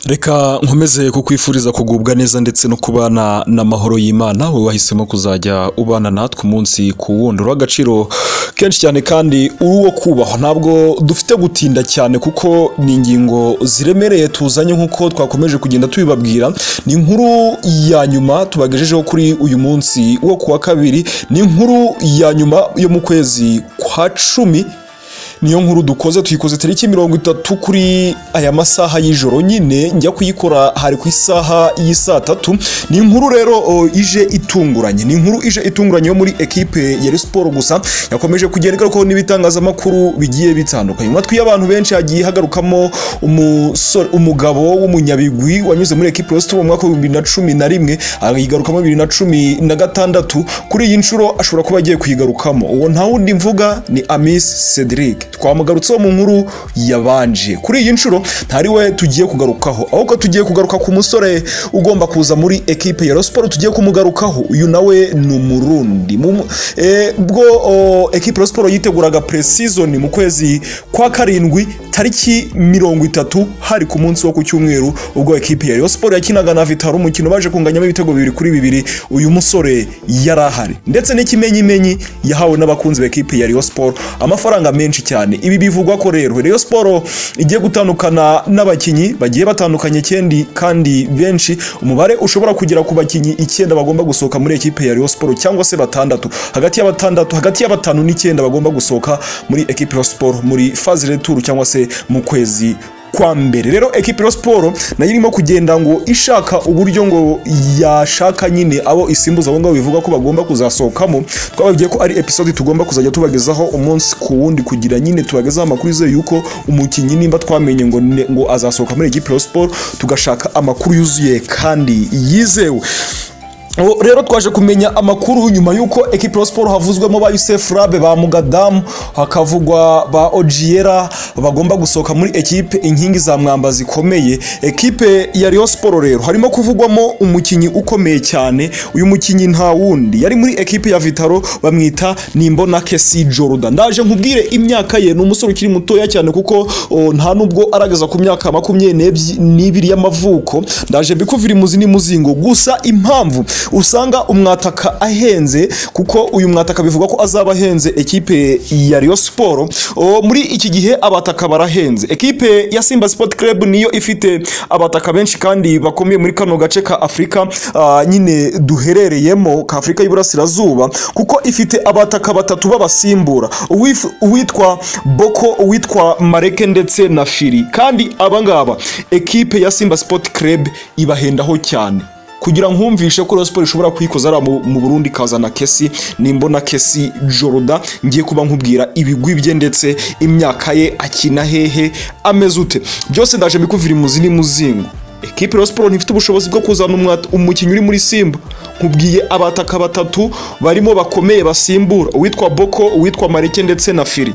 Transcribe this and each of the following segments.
reka nkomeze kukwifuriza kugubwa neza ndetse no kubana n'amahoro y'imana wowe wahisemo kuzajya ubana natwe umunsi ku wundi uriho agaciro kenshi cyane kandi uri uwo kubahwa ntabwo dufite gutinda cyane kuko ni ingingo ziremereye tuzanye nk'uko twakomeje kugenda tubibabwira ni inkuru ya nyuma tubagejejeho kuri uyu munsi wo ku wa kabiri ni inkuru ya nyuma yo mu kwezi kwa cumi niyo nkuru dukoze tuyikoze tariki mirongo itatu kuri aya masaha y'ijoro nyine njya kuyikora hari ku isaha y'isaa tatu ni inkuru rero o, ije itunguranye ni inkuru ije itunguranye yo muri ekipe ya siporo gusa yakomeje kugenda igarukaho n'ibitangazamakuru bigiye bitandukanye mu matwi y'abantu benshi hagiye hagarukamo umusore umugabo w'umunyabigwi wanyuze muri ekipe ya siporo mu mwaka w'ibihumbi bibiri na cumi na rimwe ayigarukamo bibiri na cumi na gatandatu kuri iyi nshuro ashobora kuba agiye kuyigarukamo uwo nta wundi mvuga ni amis cedric twamugarutseho mu nkuru yabanje kuri iyi nshuro ntari we tugiye kugarukaho ahubwo tugiye kugaruka ku musore ugomba kuza muri ekipe ya siporo tugiye kumugarukaho uyu nawe ni umurundi Mu- eh, bwo o, ekipe ya siporo yiteguraga pre-season mu kwezi kwa karindwi tariki mirongo itatu hari ku munsi wo ku cyumweru ubwo ekipe ya siporo yakinaga na vitaro umukino baje kunganyamo ibitego bibiri kuri bibiri uyu musore yari ahari ndetse n'ikimenyimenyi yahawe n'abakunzi b'ekipe ya siporo amafaranga menshi cyane ibi bivugwa ko rero Rayon Sport igiye gutandukana n'abakinnyi bagiye batandukanye kendi kandi benshi umubare ushobora kugera ku bakinnyi icyenda bagomba gusohoka muri ekipe ya Rayon Sport cyangwa se batandatu hagati ya batandatu hagati ya batanu n'icyenda bagomba gusohoka muri ekipe ya Rayon Sport muri phase retour cyangwa se mu kwezi kwa mbere rero ekipe ya siporo nayo irimo kugenda ngo ishaka uburyo ngo yashaka nyine abo isimbuza abo ngabo bivuga ko bagomba kuzasohokamo twababwiye ko ari episode tugomba kuzajya tubagezaho umunsi ku wundi kugira nyine tubagezeho amakuru yuzuye yuko umukinnyi nimba twamenye ngo ne- ngo azasohoka muri ekipe ya siporo tugashaka amakuru yuzuye kandi yizewe Ubu rero twaje kumenya amakuru nyuma y'uko ekipe ya siporo havuzwemo ba Youssef Rabe ba Mugadamu hakavugwa ba Ojiera bagomba gusohoka muri ekipe inkingi za mwamba zikomeye ekipe ya Rayon Sport rero harimo kuvugwamo umukinnyi ukomeye cyane uyu mukinnyi nta wundi yari muri ekipe ya Vitaro bamwita Nimbona Kesi Jordan ndaje nkubwire imyaka ye ni umusore ukiri mutoya cyane kuko o, nta nubwo arageza ku myaka makumyabiri n'ebyi- n'ibiri y'amavuko ndaje mbikuvira imuzi n'imuzingo gusa impamvu usanga umwataka ahenze kuko uyu mwataka bivuga ko azaba ahenze ekipe ya Rayon Sport O, muri iki gihe abataka barahenze ekipe ya Simba Sport Club niyo ifite abataka benshi kandi bakomeye muri kano gace ka Afurika ah, nyine duherereyemo ka Afurika y'Iburasirazuba kuko ifite abataka batatu b'abasimbura Uwif- uwitwa Boko uwitwa Mareke ndetse na Firi kandi abangaba ekipe ya Simba Sport Club ibahendaho cyane kugira nkumvishe ko Rayon Sport ishobora kuyikoza ariya mu- mu Burundi ikazana Kesi nimbona Kesi Joroda ngiye kuba nkubwira ibigwi bye ndetse imyaka ye akina hehe ameze ute byose ndaje mbikuvira imuzi n'imuzingo ekipe ya Rayon Sport ntifite ubushobozi bwo kuzana umwat- umukinnyi uri muri Simba nkubwiye abataka batatu barimo bakomeye basimbura uwitwa Boko uwitwa Mareke ndetse na Firi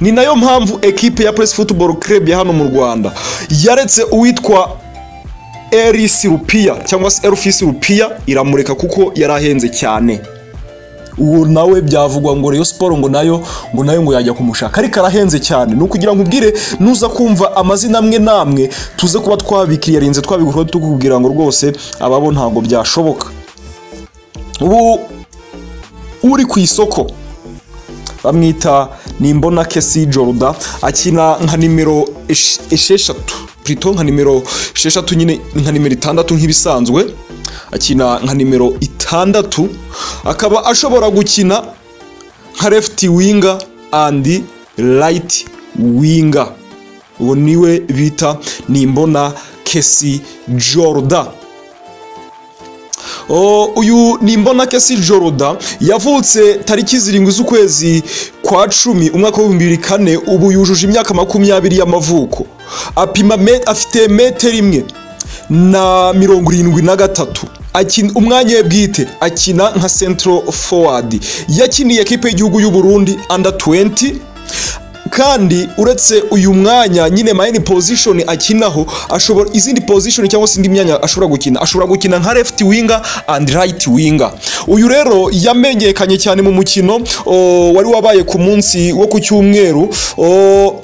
ni nayo mpamvu ekipe ya Press Football Club ya hano mu Rwanda yaretse uwitwa Eris Rupiya cyangwa se Elfis Rupiya iramureka kuko yari ahenze cyane uwo nawe byavugwa ngo Rayon Sport ngo nayo ngo nayo ngo yajya kumushaka ariko arahenze cyane ni ukugira ngo ubwire nuza kumva amazina amwe n'amwe tuze kuba twabikiriyarinze twabigura tukubwira ngo rwose ababo ntabwo byashoboka ubu uri ku isoko bamwita nimbona kesi joruda akina nka nimero esh- esheshatu plito nka nimero esheshatu nyine nka nimero itandatu nk'ibisanzwe akina nka nimero itandatu akaba ashobora gukina nka left winger and right winger uwo niwe bita nimbona kesi joruda O, uyu ni Mbonakesi Joroda yavutse tariki zirindwi z'ukwezi kwa cumi umwaka w'ibihumbi bibiri kane ubu yujuje imyaka makumyabiri y'amavuko apima me, afite metero imwe na mirongo irindwi na gatatu Akin- umwanya we bwite akina nka central forward yakiniye ekipe y'igihugu y'u Burundi under 20 kandi uretse uyu mwanya nyine mayini position akinaho ashobora izindi position cyangwa se indi myanya ashobora gukina ashobora gukina nka left winger and right winger uyu rero yamenyekanye cyane mu mukino o, wari wabaye ku munsi wo ku cyumweru o,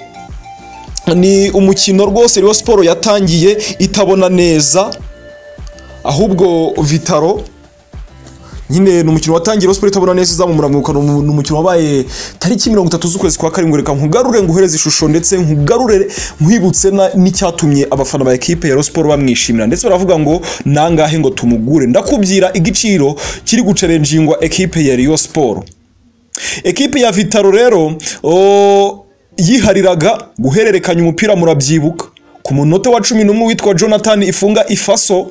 ni umukino rwose Rayon siporo yatangiye itabona neza ahubwo vitaro nyine ni umukino watangiye Rayon siporo itabona neza izamumura mu kanwa ni umukino wabaye tariki mirongo itatu z'ukwezi kwa karindwi reka nkugarure nguhereze ishusho ndetse nkugarure nkwibutse na- n'icyatumye abafana ba ekipe ya Rayon siporo bamwishimira ndetse baravuga ngo nangahe ngo tumugure ndakubwira igiciro kiri gucerenjingwa ekipe ya Rayon siporo ekipe ya vitaro rero o, yihariraga guhererekanya umupira murabyibuka ku munota wa cumi n'umwe witwa jonathan ifunga ifaso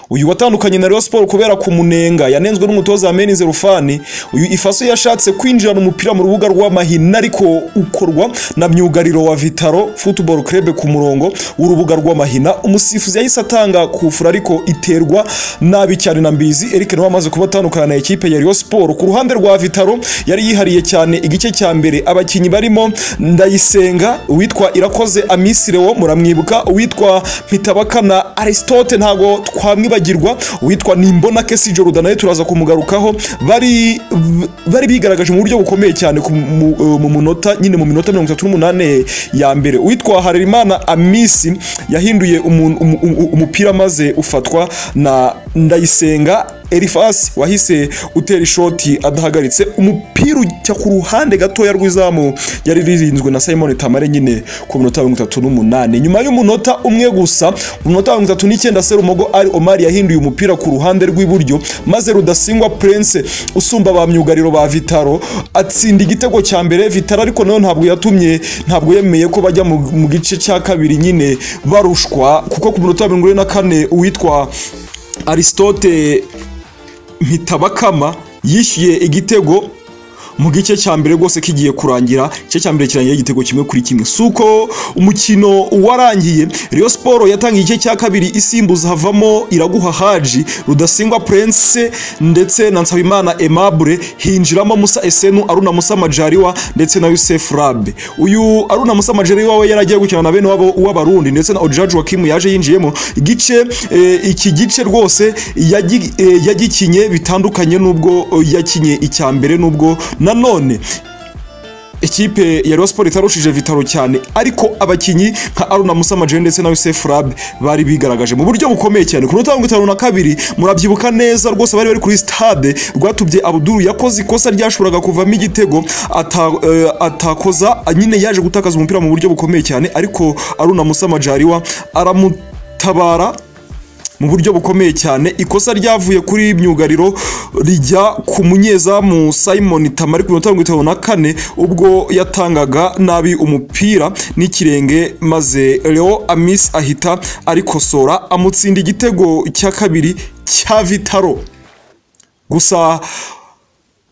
uyu watandukanye na Rayon Sport kubera kumunenga yanenzwe n'umutoza wa Menize Rufani uyu ifaso yashatse kwinjirana umupira mu rubuga rw'amahina ariko ukorwa na myugariro wa Vitaro Football Club ku murongo w'urubuga rw'amahina umusifuzi yahise atanga kufura ariko iterwa nabi cyane na Mbizi Eric nawe amaze kubatandukana na ekipe ya Rayon Sport ku ruhande rwa Vitaro yari yihariye cyane igice cya mbere abakinnyi barimo Ndayisenga uwitwa Irakoze Amisire wo muramwibuka uwitwa Mpitabakana Aristote ntago twamwibagirwa uwitwa Nimbona Kesi Jordan nawe turaza kumugarukaho bari bari bigaragaje mu buryo bukomeye cyane ku- mu- mu munota nyine mu minota 38 ya mbere uwitwa Harerimana Amisi yahinduye umu- umu- umu- umupira maze ufatwa na Ndayisenga Elifasi wahise utera ishoti adahagaritse umupira ujya ku ruhande gatoya rw'izamu yari ririnzwe na Simon Tamare nyine ku minota mirongo itatu n'umunani nyuma y'umunota umwe gusa mu minota mirongo itatu n'icyenda Serumogo ari Omar yahinduye umupira ku ruhande rw'iburyo maze Rudasingwa Prince usumba ba myugariro ba Vitaro atsinda igitego cya mbere Vitaro ariko nawe ntabwo yatumye ntabwo yemeye ko bajya mu mu gice cya kabiri nyine barushwa kuko ku minota mirongo ine na kane uwitwa Aristote Mpitabakama yishyuye igitego mu gice cya mbere rwose kigiye kurangira igice cya mbere kirangira igitego kimwe kuri kimwe si uko umukino warangiye Rayon Sport yatangiye igice cya kabiri isimbuza havamo Iraguha Haji Rudasingwa Prince ndetse na Nsabimana Aimable hinjiramo Musa Esenu Aruna Musa Majaliwa ndetse na Yusef Rabe uyu Aruna Musa Majaliwa we yaragiye gukina na bene wabo w'abarundi ndetse na Ojaji Wakimu yaje yinjiyemo igice eh, iki gice rwose yagi- eh, yagikinye bitandukanye n'ubwo eh, yakinye icya mbere n'ubwo nanone ikipe ya Rayon Sport itarushije Vitaro cyane ariko abakinnyi nka Aruna Musa Majene ndetse na Yusef Rab bari bigaragaje mu buryo bukomeye cyane ku minota mirongo itanu na kabiri murabyibuka neza rwose bari bari kuri stade rwatubye Abdul yakoze ikosa ryashoboraga kuvamo igitego ata, eh, atakoza nyine yaje gutakaza umupira mu buryo bukomeye cyane ariko Aruna Musa Majaliwa aramutabara mu buryo bukomeye cyane ikosa ryavuye kuri myugariro rijya ku munyezamu Simon Tamari ku minota mirongo itanu na kane ubwo yatangaga nabi umupira n'ikirenge maze Leo Amis ahita arikosora amutsinda igitego cya kabiri cya Vitaro gusa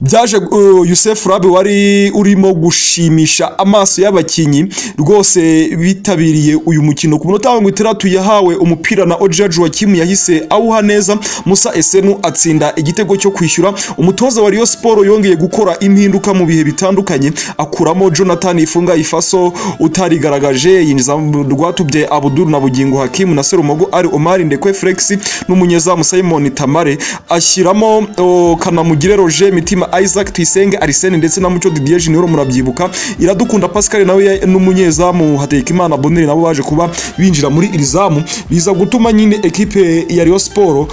byaje uh, Yusef Rabe wari urimo gushimisha amaso y'abakinnyi rwose bitabiriye uyu mukino ku minota mirongo itandatu yahawe umupira na Ojaji Wakimu yahise awuha neza Musa Esenu atsinda igitego cyo kwishyura umutoza wa Rayon Sport yongeye gukora impinduka mu bihe bitandukanye akuramo Jonathan Ifunga Ifaso utarigaragaje yinjiza Rwatubye Abdul na Bugingo Hakimu na Serumogo ari Omar Ndekwe Flex n'umunyezamu Simon Tamare ashyiramo o, Kanamugire Roger Mitima Isaac Tuyisenge Arsene ndetse na Mucyo Didier Junior murabyibuka Iradukunda Pascal nawe ya- n'umunyezamu Hategekimana Bonner nabo baje kuba binjira muri iri zamu biza gutuma nyine ekipe ya Rayon Sport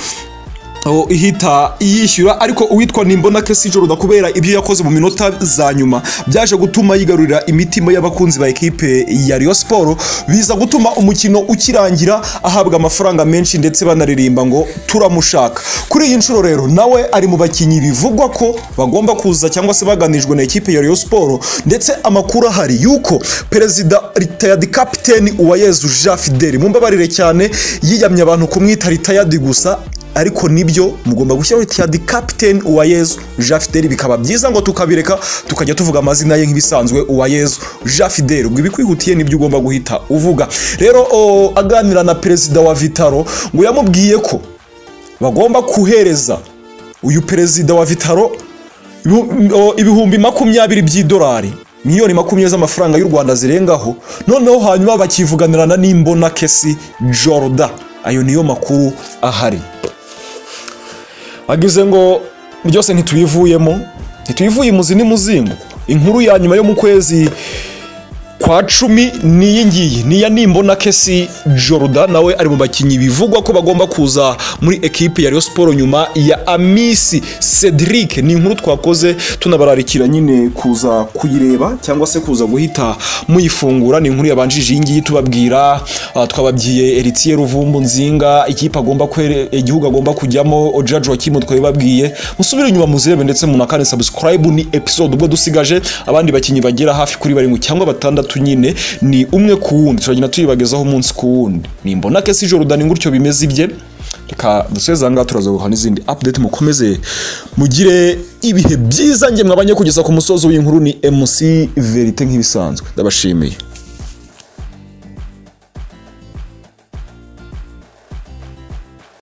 aho ihita yishyura ariko uwitwa nimbona kesi jordan kubera ibyo yakoze mu minota za nyuma byaje gutuma yigarurira imitima y'abakunzi ba ekipe ya Rayon Sport biza gutuma umukino ukirangira ahabwa amafaranga menshi ndetse banaririmba ngo turamushaka kuri iyi nshuro rero nawe ari mu bakinnyi bivugwa ko bagomba kuza cyangwa se baganijwe na ekipe ya Rayon Sport ndetse amakuru ahari yuko perezida retired captain Uwayezu Jean Fidel mumbabarire cyane yiyamye abantu kumwita retired gusa ariko nibyo mugomba gushyiraho itiyadi kapiteni uwayezu jean fidel bikaba byiza ngo tukabireka tukajya tuvuga amazina ye nk'ibisanzwe uwayezu jean fidel ubwo ibikwihutiye nibyo ugomba guhita uvuga rero o, aganira na perezida wa vitaro ngo yamubwiye ko bagomba kohereza uyu perezida wa vitaro ibu- o, ibihumbi makumyabiri by'idolari miliyoni makumyabiri z'amafaranga y'u rwanda zirengaho noneho hanyuma bakivuganirana n'imbona kesi jorda ayo niyo makuru ahari agize ngo byose ntitubivuyemo ntitubivuye imuzi n'imuzingo inkuru ya nyuma yo mu kwezi kwa cumi n'iyi ngiyi niya nimbona kesi joruda nawe ari mu bakinnyi bivugwa ko bagomba kuza muri ekipe ya Rayon siporo nyuma ya amisi cedric ni inkuru twakoze tunabararikira nyine kuza kuyireba cyangwa se kuza guhita muyifungura ni inkuru yabanjije iyi ngiyi tubabwira ah, twababwiye eritiye ruvumbu nzinga ikipe agomba kwere- igihugu agomba kujyamo ojaji wakimu twabibabwiye musubire inyuma muzirebe ndetse munakane subscribe ni episode ubwo dusigaje abandi bakinnyi bagera hafi kuri barindwi cyangwa batandatu nyine ni umwe ku wundi turagenda tuyibagezaho umunsi ku wundi nimbona kesi jorudan gutyo bimeze ibye reka duseze aha ngaha turaza guha n'izindi update mukomeze mugire ibihe byiza ngemwe abanye kugeza ku musozi w'inkuru ni mc verite nk'ibisanzwe ndabashimiye